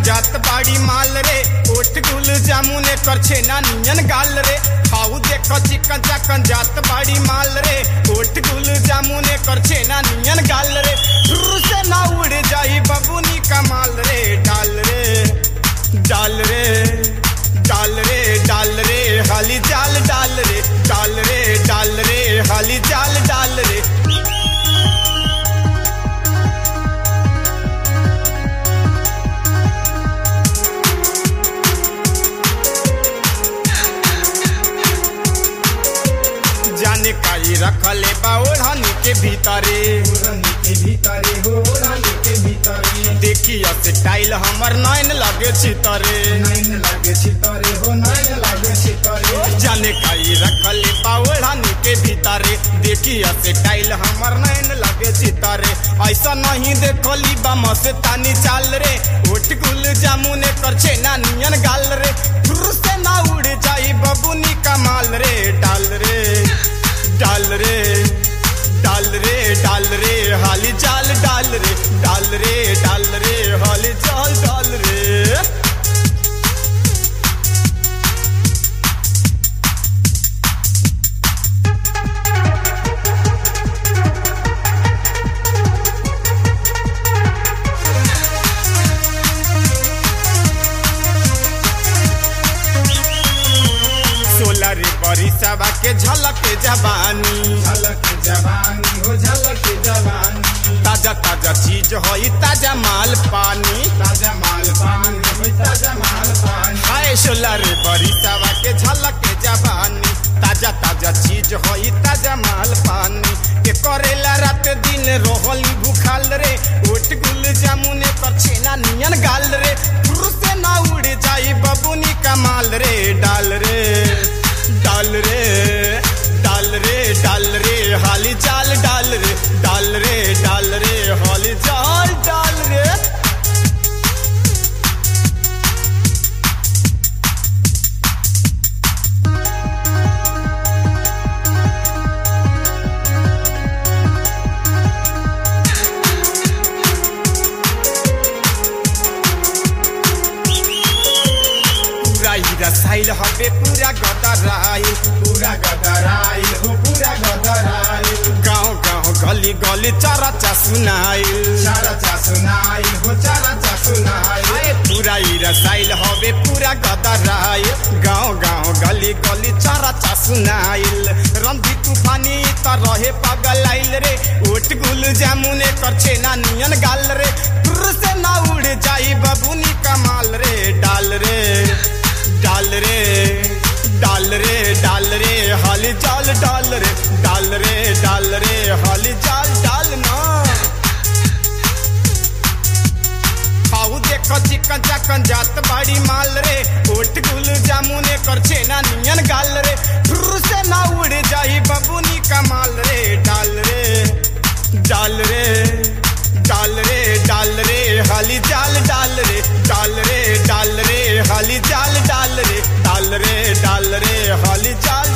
जात बाड़ी माल रे ओट गुल जामुन कर छेना नियन गाल रे खाऊ देख चिकन चाकन जात बाड़ी माल रे ओट गुल जामुन कर छेना नियन गाल रे शुरू से ना उड़ जाई बबुनी का माल रे डाल रे डाल रे डाल रे डाल रे हाली जाल डाल रे डाल रे डाल रे हाली जाल डाल रे जाने काई रखले बा ओढ़नी के भीतरे ओढ़नी के भीतरे हो ओढ़नी के भीतरे देखिया से टाइल हमर नैन लगे छितरे नैन लागे छितरे हो नैन लागे छितरे जाने काई रखले बा ओढ़नी के भीतरे देखिया से टाइल हमर नैन लगे छितरे ऐसा नहीं देखली बा मस्तानी चाल रे ओट गुल जामुने कर छेना नियन गाल रे फुर से ना उड़ जाई बबुनी का माल रे डाल रे डाल रे डाल रे डाल रे हाली जाल डाल रे डाल रे डाल रे हाली जाल डाल रे सोलर बरिसवा के झलक जवानी झलक जवानी हो झलक जवानी ताजा ताजा चीज होई ताजा माल पानी ताजा माल पानी हो ताजा माल पानी हाय सोलर बरिसवा के झलक जवानी ताजा ताजा चीज होई ताजा माल पानी के करेला रात दिन रोहली भूखाल रे ओट गुल जामुने पर छेना नियन गाल रे फुर से ना उड़ जाई बबुनी का माल रे डाल रे डाल रे डाल रे डाल रे हाली जाल डाल रे डाल रे डाल रे हाली जाल डाल रे पूरा हीरा साइल हबे पूरा गदराइल पूरा गदराइल हो पूरा गदराइल गाँव गाँव गली गली चरचा सुनाइल चारा चा सुनाइल हो चारा चा सुनाइल आए पूरा हीरा साइल हबे पूरा गदराइल गाँव गाँव गली गली चरचा सुनाइल रंधी तूफानी त रहे पगल आइल रे ओट गुल जामुने कर छेना नियन गाल रे फुर से ना उड़ जाई बबुनी कमाल रे डाल रे डाल रे डाल रे डाल रे हाली जाल डाल रे डाल रे डाल रे हाली जाल डाल ना खाऊ देख चिकन चाकन जात बाड़ी माल रे ओट गुल जामुने कर छेना नियन गाल रे फुर से ना उड़ जाई बबुनी का माल रे डाल रे डाल रे डाल रे डाल रे हाली जाल डाल रे डाल रे डाल रे हाली जाल डाल रे डाल रे डाल रे हाली जाल